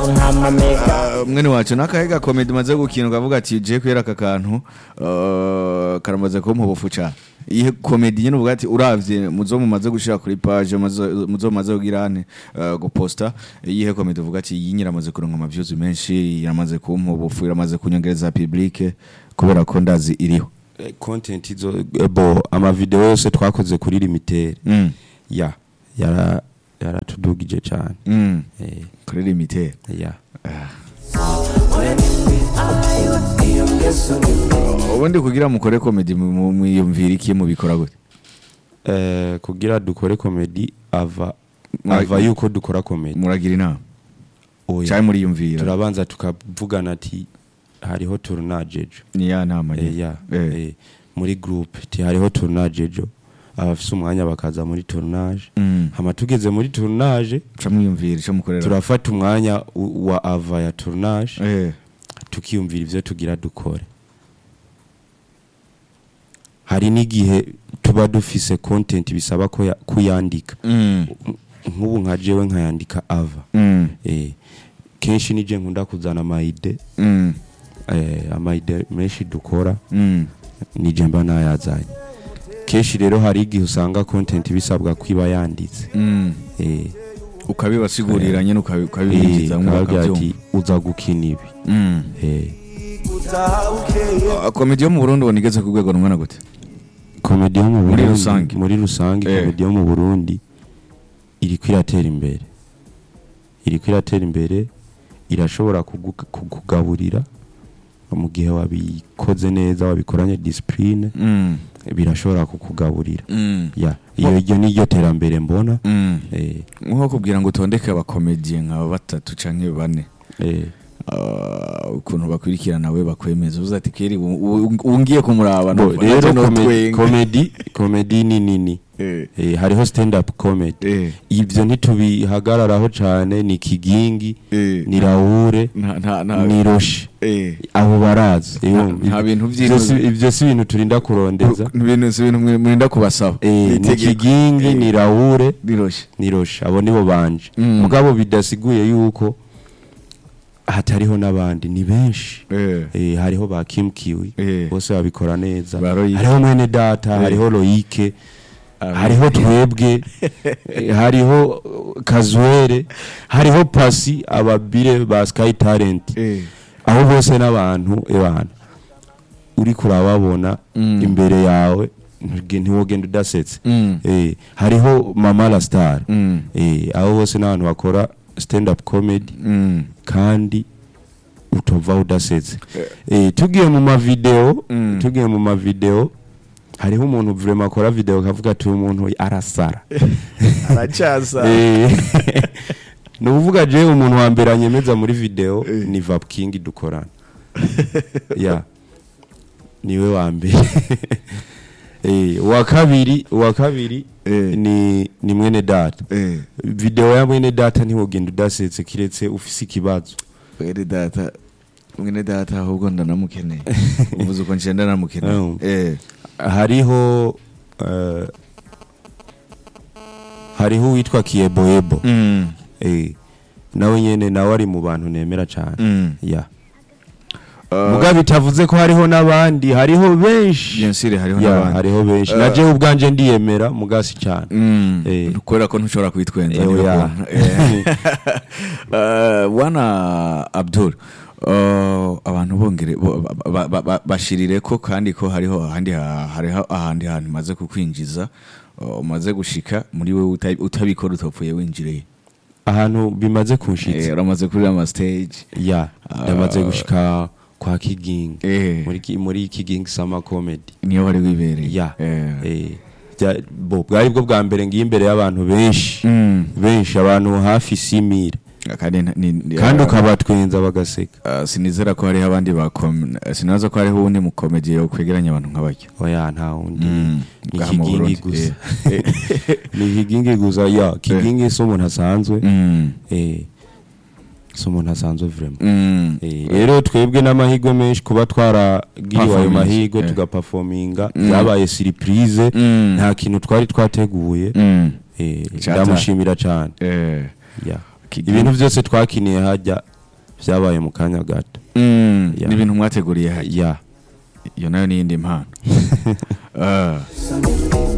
nk'amamega Uh, mwene wacu nakahe gakomedi umaze gukina ukavuga ati je kwera aka kantu uh, karamaze kumpa ubufu cane ihe komedi nyene uvuga ati uravye muzo mumaze gushira kuri page muzo muzo mumaze kugira ane uh, guposta ihe komedi uvuga ati iyi nyiramaze kuronka ama views menshi yaramaze kumpa ubufu yaramaze kunyongereza public kubera ko ndazi iriho Eh, content izo eh, bo amavideo yose twakoze kuri limitere mm. ya yara yaratudugije cyane mm. eh, kuri limite ya ubundi kugira mukore komedi mu- mu- mwiyumvira iki mubikora gute eh, kugira dukore komedi ava Mura- ava yuko dukora komedi muragira inama Oya. cyane muriyumvira turabanza tukavugana ati hariho tournage ejo ni ya nama Eh, nyene. ya Eh. eh, muri groupe ti hariho tournage ejo abafise umwanya bakaza muri tournage Mm. hama tugeze muri tournage ca mwiyumvira ico mukorera turafata umwanya u- wa ava ya tournage Eh. tukiyumvira ivyo tugira dukore hari n'igihe tuba dufise content bisaba ko ya- kuyandika Mm. nk'ubu nka jewe nkayandika ava Mm. eh, kenshi nije nkunda kuzana amayide Mm. eh, amayide menshi dukora Mm. nije mba nayazanye kenshi rero hari igihe usanga content bisabwa kwiba yanditse Mm. eh, ukabibasigurira nyene ukabi- eh, ukabibinjiza ukababwira mwakavyumva ati uza gukina ibi Mm. eh, Ah, komedi yo mu burundi ubona igeze ku rwego rungana gute komedi yo mu Muri Burundi- rusange. muri rusange Eh. komedi yo mu burundi iriko iratera imbere iriko iratera imbere irashobora kugu- kukugaburira mu gihe wabikoze neza wabikoranye disipurine Mm. birashobora kukugaburira Mm. ya iyo iryo ni ryo terambere mbona Mm. eh, nko kubwira ngo utondeke abakomediye nka batatu canke bane eh, Ah, ukuntu bakurikirana we bakwemeza uvuze ati keri u- u- ungiye kumuraba bo, numva rero nanje kome- notwenga." komedi komedi ni nini Eh. eh, hariho stand up comedy Eh. ivyo ntitubihagararaho cane ni kigingi Eh. ni rahure nta nta nta ni roshi eh abo barazi Nta- nta bintu Ivyo si- vy'ino- ivyo si ibintu turinda kurondeza Ni ibintu si ibintu mwe- murinda kubasaba Eh, Ni ni itegeko. kigingi Eh. ni rahure biroshe ni roshi abo nibo banje Mm. mugabo bidasiguye yuko hatariho n'abandi ni benshi eh Eh, hariho ba Kim Kiwi Eh. bose babikora neza Ba Loïc. hariho mwene data Eh. hariho Loike Ah, hariho twebwe eh, hariho uh, Kazwere hariho Pasi ababire ba Sky Talent eh aho bose n'abantu ebana uri kurababona Mm. imbere yawe ntuge- ntiwogenda udasetse Mm. eh, hariho mama la star Mm. eh, aho bose n'abantu bakora stand up comedy Mm. kandi utova udasetse eh, tugiye mu mavideo Mm. tugiye mu mavideo hariho umuntu vraiment akora video akavuga ati uyu muntu arasara aracyasa Eh, ni ukuvuga jewe umuntu wa mbere anyemeza muri video Eh. ni Vap King dukorana ya niwe wa mbere Eh, uwa kabiri uwa kabiri Eh. ni ni mwene data eh video ya mwene data ntiwogenda udasetse kiretse ufise ikibazo mwene data mwene data ahubwo ndanamukeneye uvuze uko nje ndanamukeneye Oh. eh hariho eh, hariho uwitwa kiyeboyebo mm. eh, nawe nyene nawe ari mu bantu nemera cyane Mm. ya Uh, muga bitavuze ko hariho n'abandi hariho benshi bien sûr hariho ya n'abandi hariho benshi Eh. na jewe ubwanje ndiyemera mugasi cyane Mm. Eh. kubera ko ntushobora kwitwenza Eh, niyo oya. kuntu. Eh. Eh, bwana abdul eh, abantu bongere bo- ba- ba- ba- ba- bashirire ko kandi ko hariho ahandi ha- hariho ahandi hantu umaze kukwinjiza eh, umaze gushika muri we uta- utabikora utapfuye winjiriye ahantu bimaze Eh, kunshitsa uramaze kuri ama stage ya Ah. ndamaze gushika kwa kigingi Eh. muri ki- muri kigingi sama comedy niyo wari wibereye ya Eh. eh, bya- bo bwari bwo bwa mbere ngiye imbere y'abantu benshi Mm. benshi abantu hafi simire kandi nta- ni- kandi eh, ukabatwenza bagaseka eh, sinizera ko hariho abandi bakom sinaza ko hariho uwundi mukomediye kwegeranya abantu nk'abatyo oya nta wundi Mm. ni Ngaha mu kigingi Burundi, gusa ni kigingi gusa ya kigingi si umuntu asanzwe Mm. eh, si umuntu asanzwe vraiment Mm. Eh, rero twebwe n'amahirwe menshi kuba twaragiriwe ayo Performance, mahirwe eh. tugapafominga Mm. byabaye surprise Mm. nta kintu twari twateguye Mm. eh, Cyata. ndamushimira cyane Eh. ya Kigingi. ibintu byose twakiniye hajya vyabaye mu kanya gato Mm, Ya. ni ibintu mwateguriye hajya ya iyo nayo ni iyindi mpano Ah.